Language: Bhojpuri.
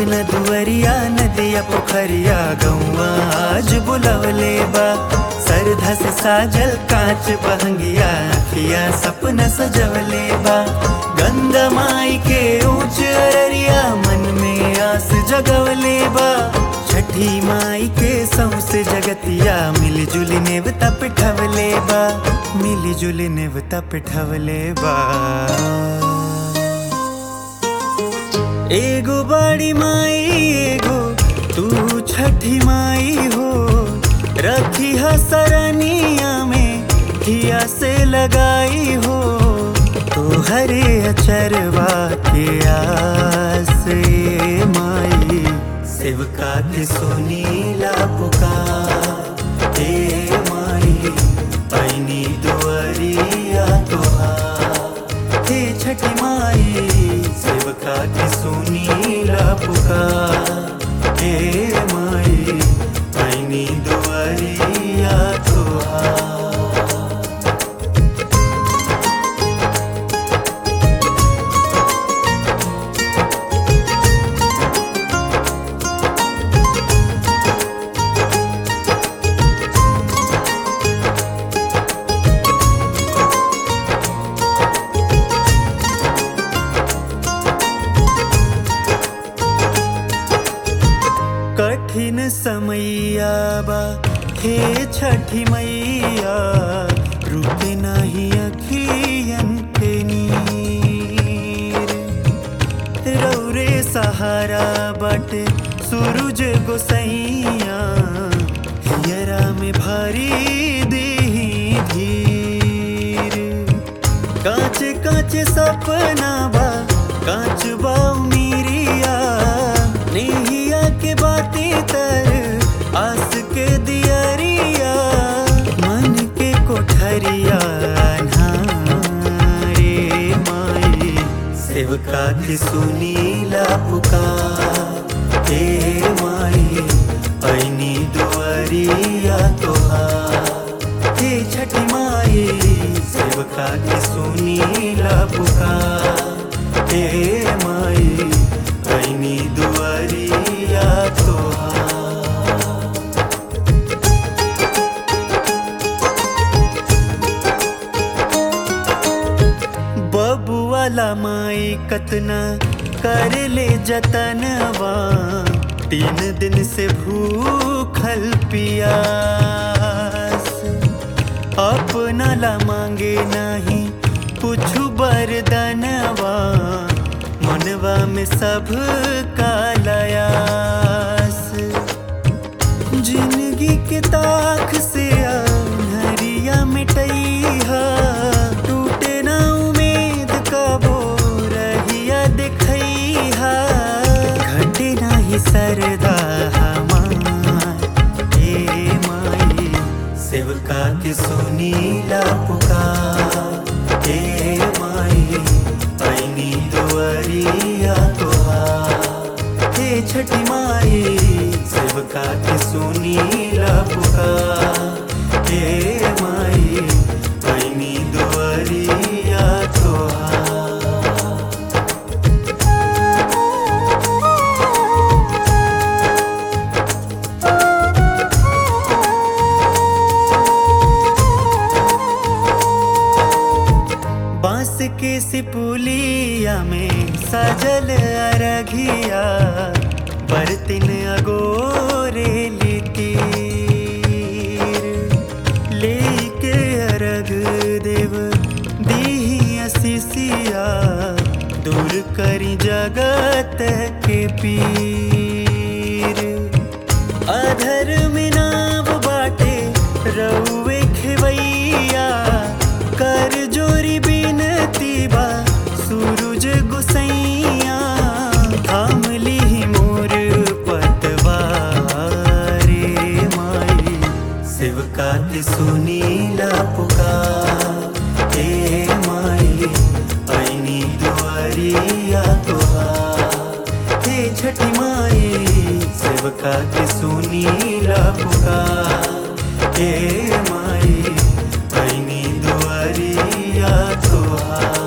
अंगना दुअरिया नदिया पोखरिया गौआ आज बुलवले बा सरधा से साजल कांच बहंगिया अखिया सपना सजवले बा गंगा माई के ऊंच अररिया मन में आस जगवले बा छठी माई के सौसे जगतिया मिली जुली नेवता पिठवले बा मिली जुली नेवता पिठवले बा एगो बड़ी माई एगो तू छठी माई हो रखी है सरनिया में हिया से लगाई हो तो हरे अचरवा के आस ए माई सेवका के सुनीला पुकार हे माई पैनी दुआरिया तोहार हे छठी माई सेवका की सुनीला पुकार हे माई पैनी दुआरिया तोहार कठिन समैया बा हे छठी मैया रुके नाही अखियन के नीर रौरे सहारा बाटे सूरज गोसैया हियरा में भारी देही धीर कांच कांच सपना बा कांच बा उमीरिया नेहिया के बातें तर आस के दियरिया मन के कोठरिया अन्हारे माई सेवका की सुनीला पुकार हे माई पैनी दुआरिया तोहार हे छठी माई सेवका की सुनीला पुकार हे माई पैनी दुआरिया तोहार बबुआला माई कतना कर ले जतनवा तीन दिन से भूखल पियास अपना ला मांगे नहीं कुछ बरदनवा मनवा में सब कालयास जिंदगी के ताख से हरिया मिटैहा टूटे ना उम्मीद कबो रहिया दिखैहा घटे नाही सरदा हमार हे माई सेवका के सुनीला पुकार हे माई पैनी दुआरिया तोहार हे छठी माई सेवका के सुनीला पुकार हे माई पैनी दुआरिया तोहार बांस के सिपुलिया में सजल अरघिया बरतिन अगोरे लितीर लेके अरग देव दीही असिसिया दूर करी जगत के पीर अधर में नाव बाटे रउए खेवैया कर जोरी बिनती बा सूरज गुसैया थाम ली मोर पतवारे माई सेवका के सुनीला पुकार हे माई पैनी दुआरिया तोहार हे छठी माई सेवका के सुनीला पुकार हे माई पैनी दुआरिया तोहार